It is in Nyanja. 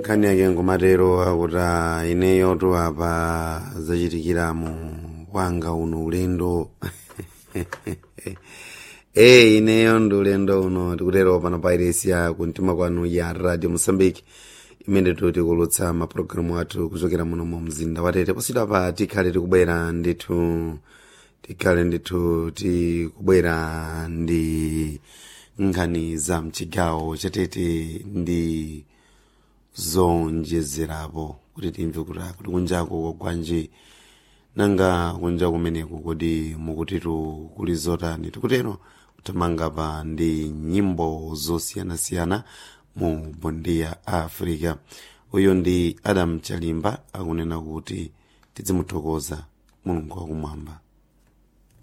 nkhani yake ngomatero akuti ineyotu apa zachitikiramo wanga uno ulendo e ineyo ndi ulendo uno tikutero pano pa iresi ya kumtima kwanu ya radio mosambiki imene tikulutsa mapulogalamu athu kuchokera muno mu mzinda watete posita pa tikhale tikubwera ndithu tikhale ndithu tikubwera ndi nkhani za mchigawo chatete ndi zonjezerapo kuti timve kuti kuti kunjako kwanji nanga kunja kumeneku kodi mukutitu kuli zotani tikutero kutamanga pa ndi nyimbo zosiyanasiyana mu bondi ya africa uyu ndi adam chalimba akunena kuti tizimuthokoza mulungu wakumwamba